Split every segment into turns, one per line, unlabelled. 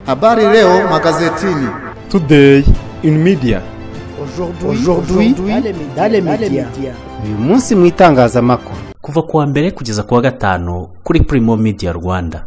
Habari leo magazetini.
Today in media.
Aujourd'hui dans les médias.
uyu munsi mu itangazamakuru
kuva ku wa mbere kugeza ku wa gatanu kuri Primo Media Rwanda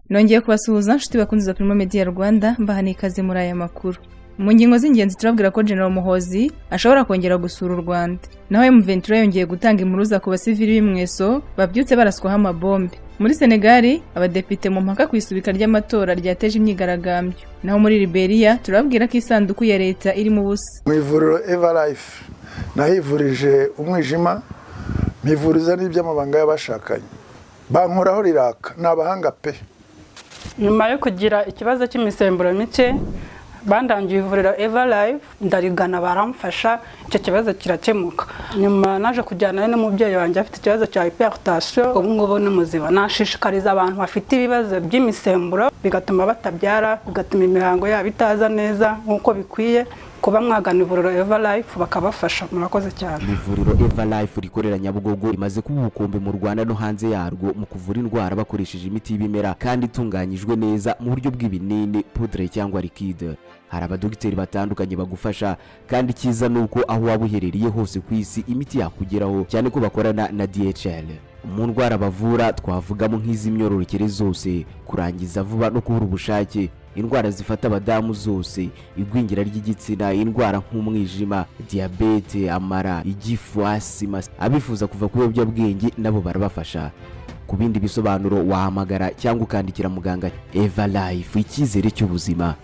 nongeye kubasuhuza nshuti bakunze za Primo Media Rwanda mbahaniye ikaze muri aya makuru mu ngingo z'ingenzi turabwira ko General Muhozi ashobora kongera gusura u Rwanda naho Ventura yongeye gutanga impuruza ku basivili b'imweso babyutse baraswaho amabombe muri Senegali abadepite mu mpaka ku isubika ry'amatora ryateje imyigaragambyo naho muri Liberia turababwira ko isanduku ya leta irimo ubusa
mu ivuriro evarayifu nahivurije umwijima mpivuriza n'iby'amabanga y'abashakanye bankoraho riraka ni abahanga pe
nyuma yo kugira ikibazo cy'imisemburo mike bandangiye ivuriro eva live ndarigana baramfasha icyo kibazo kirakemuka nyuma naje kujyana n'umubyeyi wanjye afite ikibazo cya hypertension ubu ngubu ni muzima nashishikariza abantu bafite ibibazo by'imisemburo bigatuma batabyara bigatuma imihango yabo itaza neza nk'uko bikwiye kuba mwagana ivuriro eva life bakabafasha murakoze cyane
ivuriro eva life rikorera nyabugogo rimaze kuba ubukombe mu rwanda no hanze yarwo mu kuvura indwara bakoresheje imiti y'ibimera kandi itunganyijwe neza mu buryo bw'ibinini pudre cyangwa likide hari abadogiteri batandukanye bagufasha kandi icyiza ni uko aho waba uherereye hose ku isi imiti yakugeraho cyane ko bakorana na dhl mu ndwara bavura twavugamo nk'iz'imyororokere zose kurangiza vuba no kubura ubushake indwara zifata abadamu zose igwingira ry'igitsina indwara nk'umwijima diyabete amara igifu asima abifuza kuva ku biyobyabwenge nabo barabafasha ku bindi bisobanuro wahamagara cyangwa ukandikira muganga eva life icyizere cy'ubuzima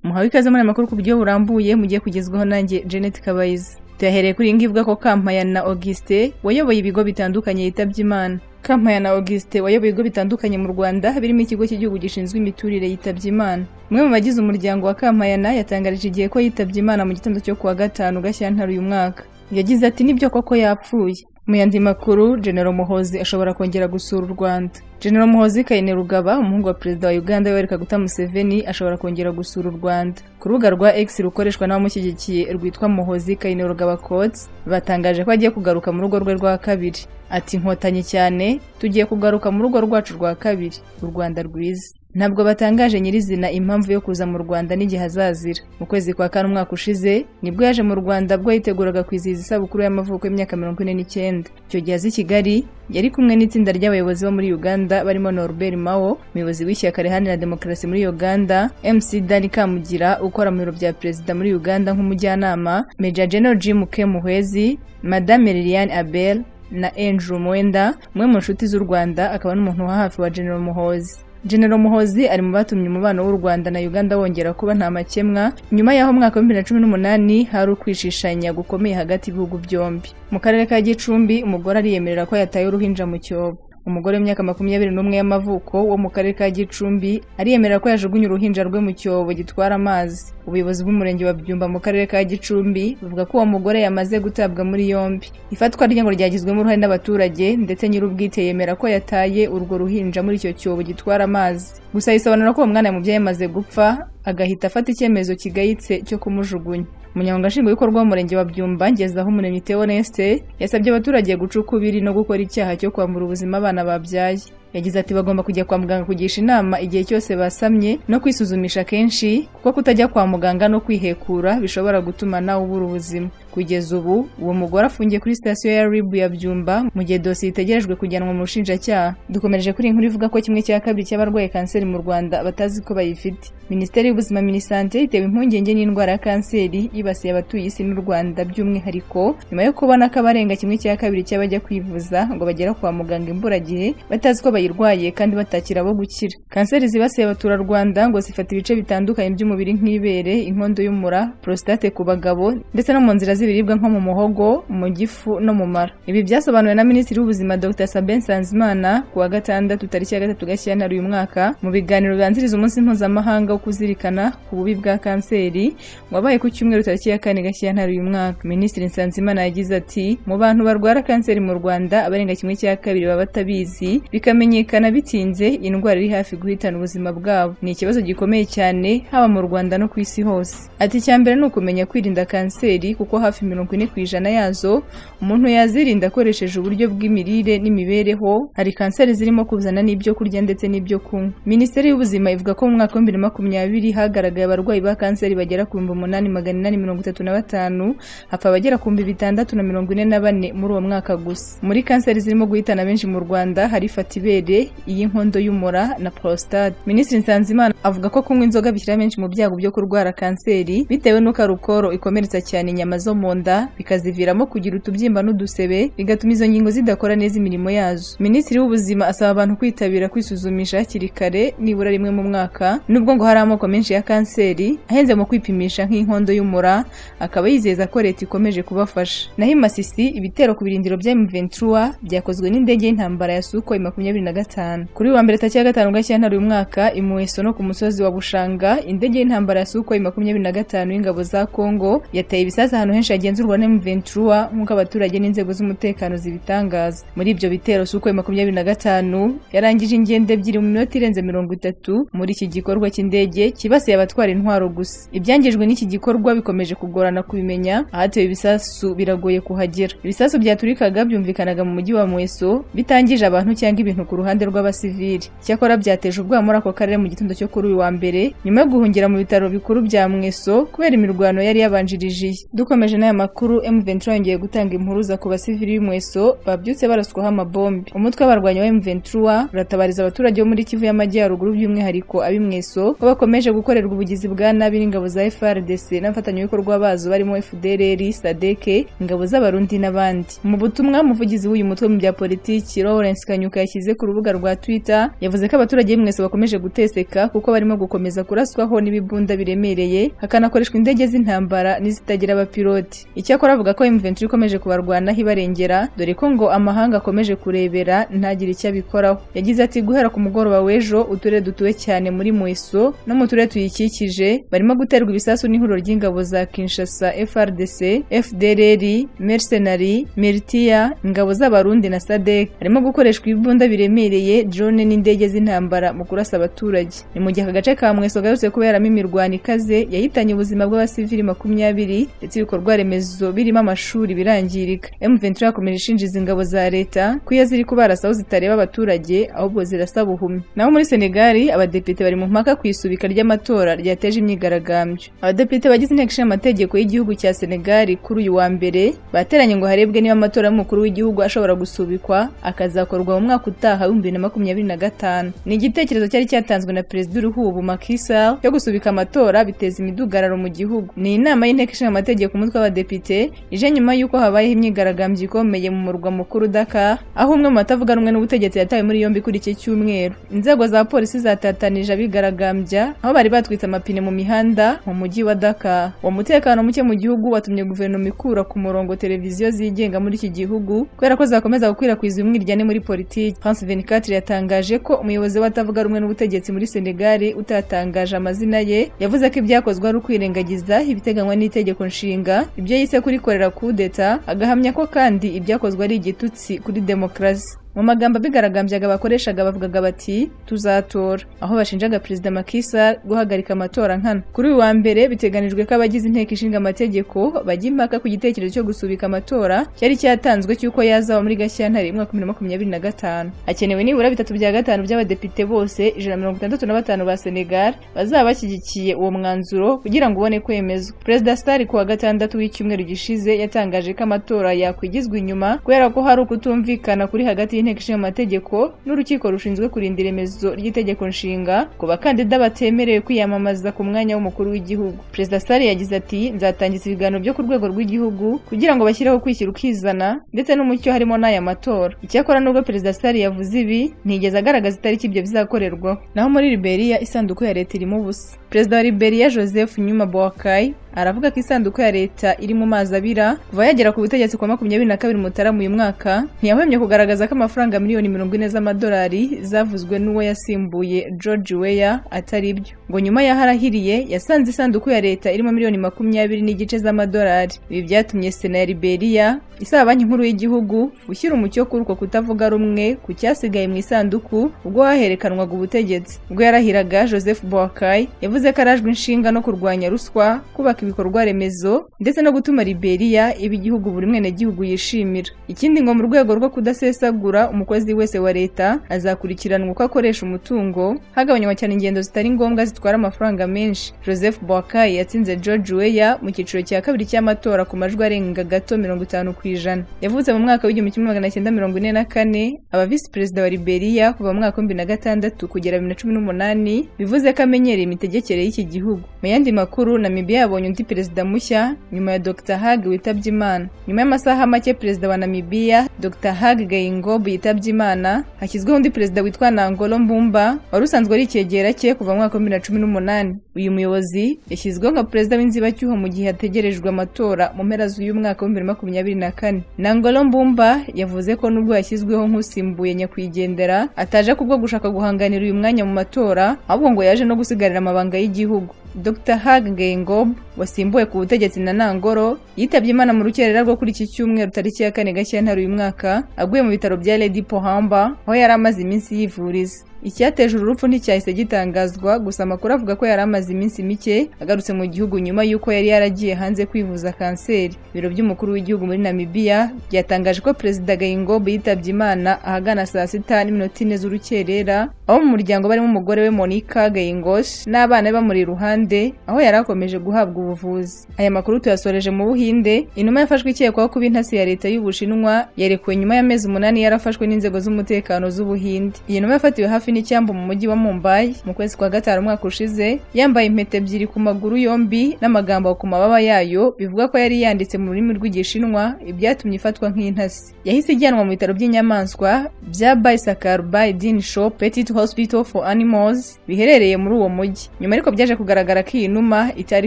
muhawe ikaze muri aya makuru ku buryo burambuye mugiye kugezwaho nanjye Janet Kabayiza tuyahereye kuri iyi ngiyi ivuga ko Kampayana Auguste wayoboye ibigo bitandukanye yitabye Imana Kampayana Auguste wayoboye ibigo bitandukanye mu Rwanda birimo ikigo cy'igihugu gishinzwe imiturire yitabye Imana umwe mu bagize umuryango wa Kampayana yatangarije igihe ko yitabye Imana mu gitondo cyo kuwa gatanu Gashyantare uyu mwaka yagize ati nibyo koko yapfuye mu yandi makuru General Muhozi ashobora kongera gusura u Rwanda General Muhozi Kainerugaba umuhungu wa perezida wa Uganda Yoweri Kaguta Museveni ashobora kongera gusura u Rwanda ku rubuga rwa X rukoreshwa n'abamushyigikiye rwitwa Muhozi Kainerugaba Coats batangaje ko agiye kugaruka mu rugo rwe rwa kabiri ati nkotanyi cyane tugiye kugaruka mu rugo rwacu rwa kabiri u Rwanda rwiza ntabwo batangaje nyirizina impamvu yo kuza mu Rwanda n'igihe azazira mu kwezi kwa kane umwaka ushize nibwo yaje mu Rwanda bwo yiteguraga kwizihiza isabukuru y'amavuko y'imyaka mirongo ine n'icyenda icyo gihe azi i Kigali yari kumwe n'itsinda ry'abayobozi bo muri Uganda barimo Norbert Mao umuyobozi w'ishyaka riharanira demokarasi muri Uganda MC Dani Kamugira ukora mu biro bya perezida muri Uganda nk'umujyanama Major General Jim Muhwezi Madame Liliane Abel na Andrew Mwenda umwe mu nshuti z'u Rwanda akaba n'umuntu wa hafi wa General Muhozi General Muhozi ari mu batumye umubano w'u Rwanda na Uganda wongera kuba nta makemwa nyuma y'aho mwaka wa 2018 hari ukwishishanya gukomeye hagati y'ibihugu byombi mu karere ka Gicumbi umugore ariyemerera ko yataye uruhinja mu cyobo umugore w'imyaka makumyabiri n'umwe y'amavuko wo mu karere ka gicumbi ariyemerera ko yajugunye uruhinja rwe mu cyobo gitwara amazi ubuyobozi bw'umurenge wa byumba mu karere ka gicumbi buvuga ko uwo mugore yamaze gutabwa muri yombi ifatwa rye ngo ryagizwemo uruhare n'abaturage ndetse nyir'ubwite yemera ko yataye urwo ruhinja muri icyo cyobo gitwara amazi gusa yisobanura ko uwo mwana mubyeyi yamaze gupfa agahita afata icyemezo kigayitse cyo kumujugunya umunyamabanga nshingwabikorwa w'umurenge wa byumba ngezaho umuremyi teoneste yasabye abaturage guca ukubiri no gukora icyaha cyo kwambura ubuzima abana babyaye yagize ati bagomba kujya kwa muganga kugisha inama igihe cyose basamye no kwisuzumisha kenshi kuko kutajya kwa muganga no kwihekura bishobora gutuma nawe ubura ubuzima kugeza ubu uwo mugore afungiye kuri sitasiyo ya ribu ya byumba mu gihe dosiye itegerejwe kujyanwa mu bushinjacyaha dukomereje kuri iyi nkuru ivuga ko kimwe cya kabiri cy'abarwaye kanseri mu rwanda batazi ko bayifite minisiteri y'ubuzima minisante itewe impungenge n'indwara ya kanseri yibasiye abatuye isi n'u rwanda by'umwihariko nyuma yo kubona ko abarenga kimwe cya kabiri cy'abajya kwivuza ngo bagera kwa muganga imburagihe batazi ko bayirwaye kandi batakira abo gukira kanseri zibasiye abaturarwanda ngo zifata ibice bitandukanye by'umubiri nk'ibere inkondo y'umura prostate ku bagabo ndetse no mu nzira z'ibiribwa nko mu muhogo mu gifu no mu mara ibi byasobanuwe na minisitiri w'ubuzima dr sabin sanzimana ku wa gatandatu tariki ya gatatu gashyantare uyu mwaka mu biganiro bibanziriza umunsi mpuzamahanga wo kuzirikana ku bubi bwa kanseri wabaye ku cyumweru tariki ya kane gashyantare uyu mwaka minisitiri nsanzimana yagize ati mu bantu barwara kanseri mu rwanda abarenga kimwe cya kabiri baba batabizi bikamenya kumenyekana bitinze indwara iri hafi guhitana ubuzima bwabo ni ikibazo gikomeye cyane haba mu rwanda no ku isi hose ati icya mbere ni ukumenya kwirinda kanseri kuko hafi hafi mirongo ine ku ijana yazo umuntu yazirinda akoresheje uburyo bw'imirire n'imibereho hari kanseri zirimo kuzana n'ibyo kurya ndetse n'ibyo kunywa minisiteri y'ubuzima ivuga ko mu mwaka w'ibihumbi bibiri na makumyabiri hagaragaye abarwayi ba kanseri bagera ku bihumbi umunani magana inani mirongo itatu na batanu hapfa abagera ku bihumbi bitandatu na mirongo ine na bane muri uwo mwaka gusa muri kanseri zirimo guhitana benshi mu rwanda hari ifata ibere iy'inkondo y'umura na prostate minisitiri nsanzimana avuga ko kunywa inzoga bishyira benshi mu byago byo kurwara kanseri bitewe n'uko arukoro ikomeretsa cyane inyama zo mu nda bikaziviramo kugira utubyimba n'udusebe bigatuma izo ngingo zidakora neza imirimo yazo minisitiri w'ubuzima asaba abantu kwitabira kwisuzumisha hakiri kare nibura rimwe mu mwaka nubwo ngo hari amoko menshi ya kanseri ahenze mu kwipimisha nk'inkondo y'umura akaba yizeza ko leta ikomeje kubafasha naho imasisi ibitero ku birindiro bya M23 byakozwe n'indege y'intambara ya Sukhoi makumyabiri na gatanu kuri uyu wa mbere tariki ya gatanu gashyantare uyu mwaka i Muheso no ku musozi wa Bushanga indege y'intambara ya Sukhoi makumyabiri na gatanu y'ingabo za Congo yateye ibisasu ahantu henshi hagenzurwa na M23 nk'uko abaturage n'inzego z'umutekano zibitangaza muri ibyo bitero Sukhoi makumyabiri na gatanu yarangije ingendo ebyiri mu minota irenze mirongo itatu muri iki gikorwa cy'indege kibasiye abatwara intwaro gusa ibyangijwe n'iki gikorwa bikomeje kugorana kubimenya ahatewe ibisasu biragoye kuhagera ibisasu byaturikaga byumvikanaga mu mujyi wa Mueso bitangije abantu cyangwa ibintu ku ruhande rw'abasivili cyakora byateje ubwoba muri ako karere mu gitondo cyo kuri uyu wa mbere nyuma yo guhungira mu bitaro bikuru bya Mueso kubera imirwano yari yabanjirije dukomeje n'aya makuru M23 yongeye gutanga impuruza ku basivili b'Imweso babyutse baraswaho amabombe umutwe w'abarwanyi wa M23 uratabariza abaturage bo muri Kivu y'Amajyaruguru by'umwihariko ab'Imweso ko bakomeje gukorerwa ubugizi bwa nabi n'ingabo za FARDC n'abafatanyabikorwa bazo barimo FDLR, SADC, ingabo z'abarundi n'abandi mu butumwa umuvugizi w'uyu mutwe mu bya politiki Lawrence Kanyuka yashyize ku rubuga rwa Twitter yavuze ko abaturage b'Imweso bakomeje guteseka kuko barimo gukomeza kuraswaho n'ibibunda biremereye hakanakoreshwa indege z'intambara n'izitagira abapilote icyakora avuga ko M23 ikomeje kubarwanaho ibarengera dore ko ngo amahanga akomeje kurebera ntagire icyo abikoraho yagize ati guhera ku mugoroba w'ejo uturere dutuwe cyane muri Mueso no mu turere tuyikikije barimo guterwa ibisasu n'ihuriro ry'ingabo za Kinshasa FRDC, FDLR, Mercenary, Militia, ingabo z'abarundi na SADC harimo gukoreshwa ibibunda biremereye drone n'indege z'intambara mu kurasa abaturage ni mu gihe aka gace ka Mweso gaherutse kuberamo imirwano ikaze yahitanye ubuzima bw'abasivili makumyabiri ndetse ibikorwa remezo birimo amashuri birangirika M23 yakomeje ishinjiza ingabo za leta ko iyo ziri kubarasa aho zitareba abaturage ahubwo zirasaba ubuhumyi naho muri Senegal abadepite bari mu mpaka ku isubika ry'amatora ryateje imyigaragambyo abadepite bagize inteko ishinga amategeko y'igihugu cya Senegal kuri uyu wa mbere bateranye ngo harebwe niba amatora y'umukuru w'igihugu ashobora gusubikwa akazakorwa mu mwaka utaha w'ibihumbi bibiri na makumyabiri na gatanu ni igitekerezo cyari cyatanzwe na perezida uruhubu Macky Sall cyo gusubika amatora biteza imidugararo mu gihugu ni inama y'inteko ishinga amategeko umutwe w'abadepite ije nyuma y'uko habayeho imyigaragambyo ikomeye mu murwa mukuru Dakar aho umwe mu batavuga rumwe n'ubutegetsi yatawe muri yombi kuri iki cyumweru inzego za polisi zatatanije abigaragambya aho bari batwitse amapine mu mihanda mu mujyi wa Dakar uwo mutekano muke mu gihugu watumye guverinoma ikura ku murongo televiziyo zigenga muri iki gihugu kubera ko zakomeza gukwirakwiza umwiryane muri politiki France 24 yatangaje ko umuyobozi w'abatavuga rumwe n'ubutegetsi muri Senegal utatangaje amazina ye yavuze ko ibyakozwe ari ukwirengagiza ibiteganywa n'itegeko nshinga ibyo yise kurikorera kudeta agahamya ko kandi ibyakozwe ari igitutsi kuri demokarasi mu magambo abigaragambyaga bakoreshaga bavugaga bati tuzatora aho bashinjaga perezida Macky Sall guhagarika amatora nkana kuri uyu wa mbere biteganijwe ko abagize inteko ishinga amategeko bajya impaka ku gitekerezo cyo gusubika amatora cyari cyatanzwe cy'uko yazaba muri Gashyantare mu mwaka 2025 hakenewe nibura bitatu bya gatanu by'abadepite bose ijana mirongo itandatu na batanu ba Senegal bazaba bashyigikiye uwo mwanzuro kugira ngo ubone kwemezwa perezida Sall ku wa gatandatu w'icyumweru gishize yatangaje ko amatora yakwigizwa inyuma kubera ko hari ukutumvikana kuri hagati y'inteko ishinga amategeko n'urukiko rushinzwe kurinda iremezo ry'itegeko nshinga ku bakandida batemerewe kwiyamamaza ku mwanya w'umukuru w'igihugu perezida sare yagize ati nzatangiza ibiganiro byo ku rwego rw'igihugu kugira ngo bashyireho kwishyira ukizana ndetse n'umucyo harimo n'aya matora icyakora nubwo perezida sare yavuze ibi ntiyigeze agaragaza itariki ibyo bizakorerwaho naho muri liberia isanduku ya leta irimo ubusa perezida wa liberia joseph nyuma bowakai aravuga ko isanduku ya leta iri mu mazi abira kuva yagera ku butegetsi kwa makumyabiri na kabiri mutarama uyu mwaka ntiyahwemye kugaragaza ko amafaranga miliyoni mirongo ine z'amadolari zavuzwe n'uwo yasimbuye George Weah atari byo ngo nyuma y'aho arahiriye yasanze isanduku ya leta irimo miliyoni makumyabiri n'igice z'amadolari ibi byatumye sena ya Liberia isaba banki nkuru y'igihugu gushyira umucyo kuri uko kutavuga rumwe ku cyasigaye mu isanduku ubwo haherekanwaga ubutegetsi ubwo yarahiraga Joseph Boakai yavuze ko arajwe inshinga no kurwanya ruswa kubaka ibikorwa remezo ndetse no gutuma Liberia iba igihugu buri mwenegihugu yishimira ikindi ngo mu rwego rwo kudasesagura umukozi wese wa leta azakurikiranwa uko akoresha umutungo hagabanywa cyane ingendo zitari ngombwa zitwara amafaranga menshi Joseph Boakai yatsinze George Weah mu cyiciro cya kabiri cy'amatora ku majwi arenga gato mirongo itanu ku ijana yavutse mu mwaka w'igihumbi kimwe magana cyenda mirongo ine na kane aba visi perezida wa Liberia kuva mu mwaka w'ibihumbi na gatandatu kugera bibiri na cumi n'umunani bivuze ko amenyereye imitegekere y'iki gihugu mu yandi makuru Namibia yabonye undi perezida mushya nyuma ya Dr Hage witabye Imana nyuma y'amasaha make perezida wa Namibia Dr Hage Geingob yitabye Imana hashyizweho undi perezida witwa Nangolo Mbumba wari usanzwe ari icyegera cye kuva mu mwaka w'ibihumbi bibiri na cumi n'umunani uyu muyobozi yashyizweho nka perezida w'inzibacyuho mu gihe hategerejwe amatora mu mpera z'uyu mwaka w'ibihumbi bibiri na makumyabiri na kane Nangolo Mbumba yavuze ko nubwo yashyizweho nk'usimbuye nyakwigendera ataje kubwo gushaka guhanganira uyu mwanya mu matora ahubwo ngo yaje no gusigarira amabanga y'igihugu Dr Hage Geingob wasimbuwe ku butegetsi na Nangolo yitabye Imana mu rukerera rwo kuri iki cyumweru tariki ya kane Gashyantare uyu mwaka aguye mu bitaro bya Lady Pohamba aho yari amaze iminsi yivuriza icyateje urupfu nticyahise gitangazwa gusa amakuru avuga ko yari amaze iminsi mike agarutse mu gihugu nyuma y'uko yari yaragiye hanze kwivuza kanseri ibiro by'umukuru w'igihugu muri Namibia byatangaje ko perezida Geingob yitabye Imana ahagana saa sita n'iminota ine z'urukerera aho mu muryango barimo umugore we Monica Geingosh n'abana be bamuri iruhande aho yari akomeje guhabwa ubuvuzi aya makuru tuyasoreje mu buhinde inuma yafashwe ikekwaho kuba intasi ya leta y'ubushinwa yarekuwe nyuma y'amezi umunani yarafashwe n'inzego z'umutekano z'ubuhinde iyi numa yafatiwe hafi n'icyambu mu mujyi wa mumbai mu kwezi kwa gatanu umwaka ushize yambaye impeta ebyiri ku maguru yombi n'amagambo ku mababa yayo bivuga ko yari yanditse mu rurimi rw'igishinwa ibyatumye ifatwa nk'intasi yahise ijyanwa mu bitaro by'inyamaswa bya bayisakarbayi din shop petit hospital for animals biherereye muri uwo mujyi nyuma ariko byaje kugaragara bigaragara ko iyi numa itari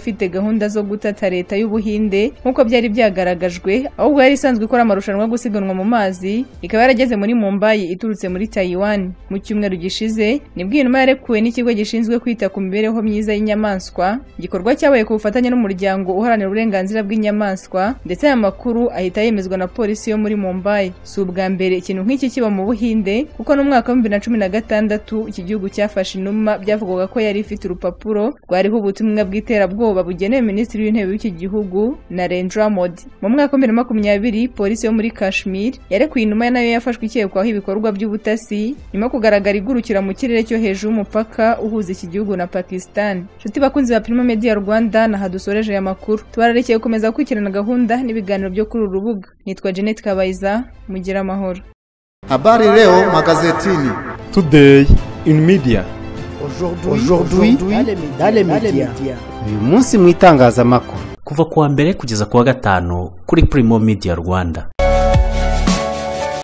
ifite gahunda zo gutata leta y'ubuhinde nk'uko byari byagaragajwe ahubwo yari isanzwe ikora amarushanwa yo gusiganwa mu mazi ikaba yarageze muri mumbayi iturutse muri tayiwani mu cyumweru gishize nibwo iyi numa yarekuwe n'ikigo gishinzwe kwita ku mibereho myiza y'inyamaswa igikorwa cyabaye ku bufatanye n'umuryango uharanira uburenganzira bw'inyamaswa ndetse aya makuru ahita yemezwa na polisi yo muri mumbayi si ubwa mbere ikintu nk'iki kiba mu buhinde kuko no mu mwaka wa bibiri na cumi na gatandatu iki gihugu cyafashe inuma byavugwaga ko yari ifite urupapuro rwariho hariho ubutumwa bw'iterabwoba bugenewe minisitiri w'intebe w'iki gihugu na Rendra Modi mu mwaka wa bibiri na makumyabiri polisi yo muri Kashmir yarekuye inuma nayo yafashwe ikekwaho ibikorwa by'ubutasi nyuma yo kugaragara igurukira mu kirere cyo hejuru y'umupaka uhuza iki gihugu na Pakistan nshuti bakunzi ba Prima Media Rwanda naha dusoreje aya makuru tubararikiye gukomeza gukurikirana gahunda n'ibiganiro byo kuri uru rubuga nitwa Janet Kabayiza mugira amahoro
Habari leo magazetini
Today in media
Aujourd'hui, aujourd'hui, dans les médias.
uyu munsi mu itangazamakuru
kuva kuwa mbere kugeza kuwa gatanu kuri Primo Media Rwanda